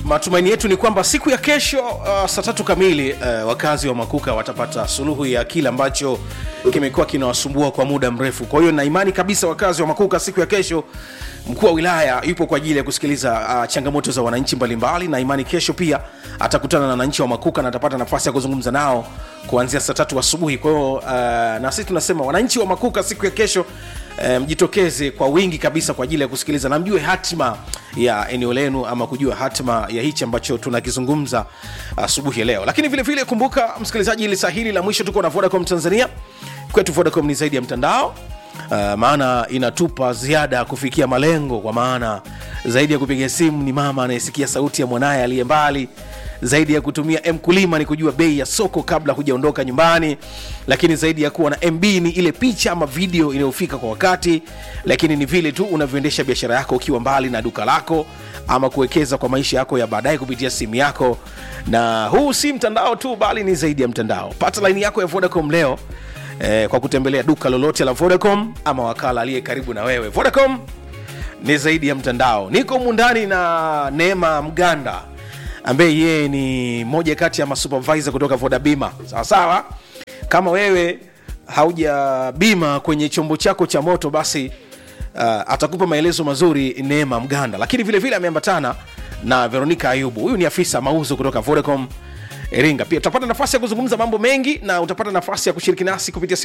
matumaini yetu ni kwamba siku ya kesho uh, saa tatu kamili uh, wakazi wa makuka watapata suluhu ya kile ambacho kimekuwa kinawasumbua kwa muda mrefu kwa hiyo na imani kabisa wakazi wa makuka siku ya kesho mkuu wa wilaya yupo kwa ajili ya kusikiliza uh, changamoto za wananchi mbalimbali na imani kesho pia atakutana na wananchi wa makuka na atapata nafasi ya kuzungumza nao kuanzia saa tatu asubuhi kwa hiyo uh, na sisi tunasema wananchi wa makuka siku ya kesho eh, mjitokeze kwa wingi kabisa kwa ajili ya kusikiliza na mjue hatima ya eneo lenu ama kujua hatima ya hichi ambacho tunakizungumza asubuhi ya leo lakini vile vile kumbuka msikilizaji ili saa hili la mwisho tuko na vodacom tanzania kwetu vodacom ni zaidi ya mtandao Uh, maana inatupa ziada kufikia malengo kwa maana zaidi ya kupiga simu ni mama anayesikia sauti ya mwanaye aliye mbali zaidi ya kutumia mkulima ni kujua bei ya soko kabla hujaondoka nyumbani lakini zaidi ya kuwa na mb ni ile picha ama video inayofika kwa wakati lakini ni vile tu unavyoendesha biashara yako ukiwa mbali na duka lako ama kuwekeza kwa maisha yako ya baadaye kupitia simu yako na huu si mtandao tu bali ni zaidi ya mtandao pata laini yako ya vodacom leo eh, kwa kutembelea duka lolote la vodacom ama wakala aliye karibu na wewe vodacom ni zaidi ya mtandao niko mundani na neema mganda ambaye yeye ni moja kati ya masupervisor kutoka vodabima sawasawa kama wewe hauja bima kwenye chombo chako cha moto basi uh, atakupa maelezo mazuri neema mganda lakini vile vile ameambatana na veronica ayubu huyu ni afisa mauzo kutoka vodacom iringa pia utapata nafasi ya kuzungumza mambo mengi na utapata nafasi ya kushiriki nasi kupitia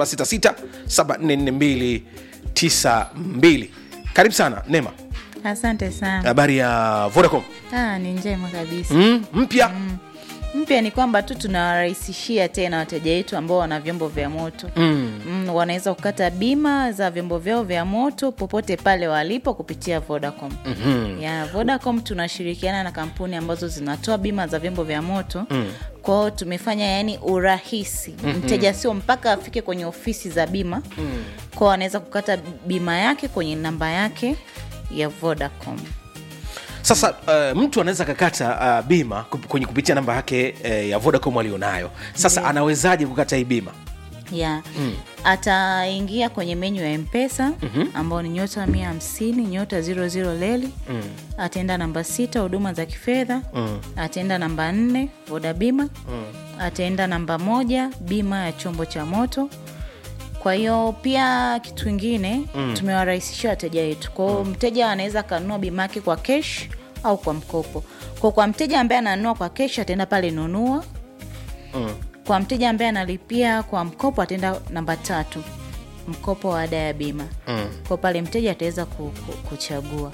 766744292 karibu sana nema asante sana habari ya vodacom ah, ni njema kabisa mm, mpya mpya ni kwamba tu tunawarahisishia tena wateja wetu ambao wana vyombo vya moto mm. mm, wanaweza kukata bima za vyombo vyao vya moto popote pale walipo kupitia vodacom mm-hmm. ya vodacom tunashirikiana na kampuni ambazo zinatoa bima za vyombo vya moto mm. kwao tumefanya yani urahisi mm-hmm. mteja sio mpaka afike kwenye ofisi za bima mm. kwao anaweza kukata bima yake kwenye namba yake ya vodacom sasa uh, mtu anaweza kakata uh, bima kup- kwenye kupitia namba yake uh, ya vodacom alionayo sasa Ndiyo. anawezaje kukata hii bima ya mm. ataingia kwenye menyu ya mpesa mm-hmm. ambao ni nyota mia hamsini nyota ziro ziro leli mm. ataenda namba sita huduma za kifedha mm. ataenda namba nne voda bima mm. ataenda namba moja bima ya chombo cha moto kwa hiyo pia kitu kingine mm. tumewarahisishia wateja wetu kwao mm. mteja anaweza akanunua bima yake kwa kesh au kwa mkopo kwa kwa mteja ambaye ananunua kwa kesh ataenda pale nunua mm. kwa mteja ambaye analipia kwa mkopo ataenda namba tatu mkopo wa ada ya bima Mm. kwa pale mteja ataweza ku, ku, kuchagua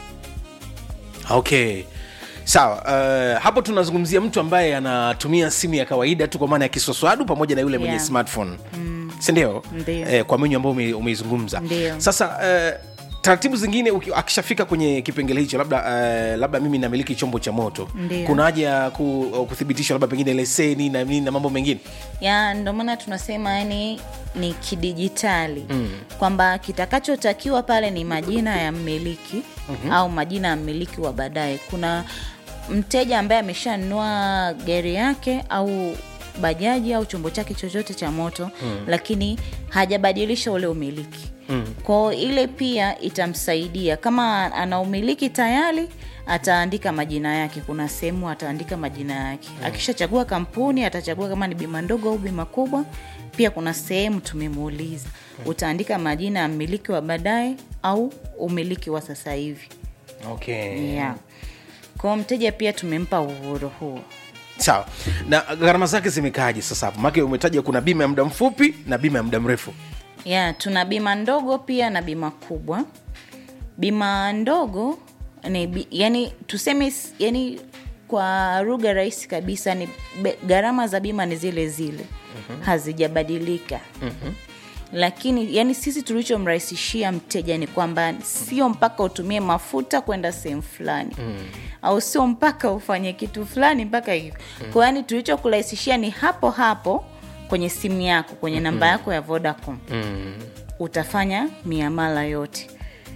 okay sawa uh, hapo tunazungumzia mtu ambaye anatumia simu ya kawaida tu kwa maana ya kiswaswadu pamoja na yule mwenye Yeah. smartphone mm. sindio Ndio. eh, kwa menyu ambao ume- umeizungumza Ndio. sasa uh, taratibu zingine uki- akishafika kwenye kipengele hicho labda uh, labda mimi namiliki chombo cha moto Ndio. kuna haja ya ku, kuthibitishwa labda pengine leseni na nini na mambo mengine ya ndio maana tunasema yani ni kidijitali mm. kwamba kitakachotakiwa pale ni majina ya mmiliki mm-hmm. au majina ya mmiliki wa baadaye kuna mteja ambaye ameshanunua gari yake au bajaji au chombo chake chochote cha moto mm. lakini hajabadilisha ule umiliki mm. kwao ile pia itamsaidia kama ana umiliki tayari ataandika majina yake kuna sehemu ataandika majina yake mm. akishachagua kampuni atachagua kama ni bima ndogo au bima kubwa pia kuna sehemu tumemuuliza mm. utaandika majina ya mmiliki wa baadaye au umiliki wa sasa hivi okay. yeah. kwao mteja pia tumempa uhuru huo sawa na gharama zake zimekaaje sasa hapo make umetaja kuna bima ya muda mfupi na bima ya muda mrefu ya tuna bima ndogo pia na bima kubwa bima ndogo ni bi, yani tuseme s- yani kwa lugha rahisi kabisa ni be- gharama za bima ni zile zile mm-hmm. hazijabadilika mm-hmm. lakini yani sisi tulichomrahisishia mteja ni kwamba sio mpaka utumie mafuta kwenda sehemu fulani mm. au sio mpaka ufanye kitu fulani mpaka hivyo mm. kwa yani tulichokurahisishia ni hapo hapo kwenye simu yako kwenye namba yako ya vodacom mm. utafanya miamala yote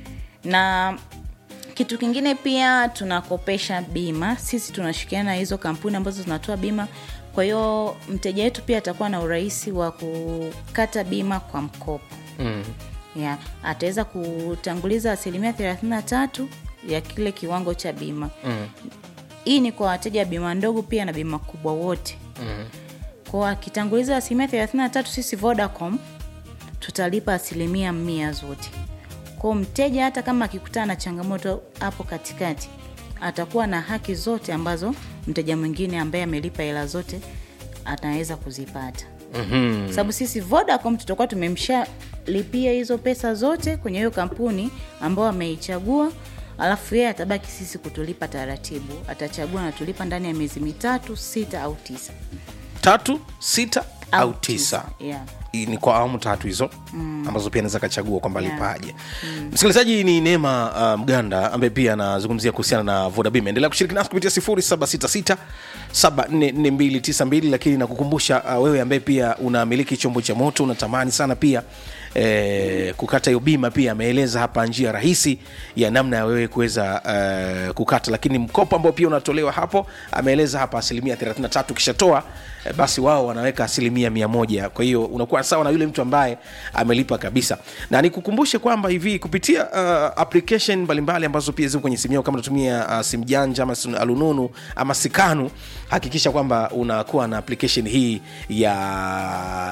na kitu kingine pia tunakopesha bima sisi tunashirikiana na hizo kampuni ambazo zinatoa bima kwa hiyo mteja wetu pia atakuwa na urahisi wa kukata bima kwa mkopo Mm. yeah. ataweza kutanguliza asilimia thelathini na tatu ya kile kiwango cha bima Mm. hii ni kwa wateja wa bima ndogo pia na bima kubwa wote mm. kwa akitanguliza asilimia 33 sisi vodacom tutalipa asilimia mia zote kwao mteja hata kama akikutana na changamoto hapo katikati atakuwa na haki zote ambazo mteja mwingine ambaye amelipa hela zote anaweza kuzipata mm-hmm. sababu sisi vodacom tutakuwa tumemshalipia hizo pesa zote kwenye hiyo kampuni ambayo ameichagua alafu yeye atabaki sisi kutulipa taratibu atachagua natulipa ndani ya miezi mitatu sita au tisa tatu sita au tisa yeah. I- ni kwa awamu tatu hizo mm. ambazo pia anaweza kachagua kwamba Yeah. lipaje mm. msikilizaji ni neema uh, mganda ambaye pia anazungumzia kuhusiana na vodabim endelea kushiriki nasi kupitia 766 744292 lakini nakukumbusha uh, wewe ambaye pia unamiliki chombo cha moto unatamani sana pia eh, kukata hiyo bima pia ameeleza hapa njia rahisi ya namna ya wewe kuweza eh, kukata lakini mkopo ambao pia unatolewa hapo ameeleza hapa asilimia 33 ukishatoa eh, basi wao wanaweka asilimia mia moja kwa hiyo unakuwa sawa na yule mtu ambaye amelipa kabisa na nikukumbushe kwamba hivi kupitia uh, application mbalimbali ambazo pia ziko kwenye simu yako kama unatumia uh, simu janja ama simu alununu ama sikanu hakikisha kwamba unakuwa na application hii ya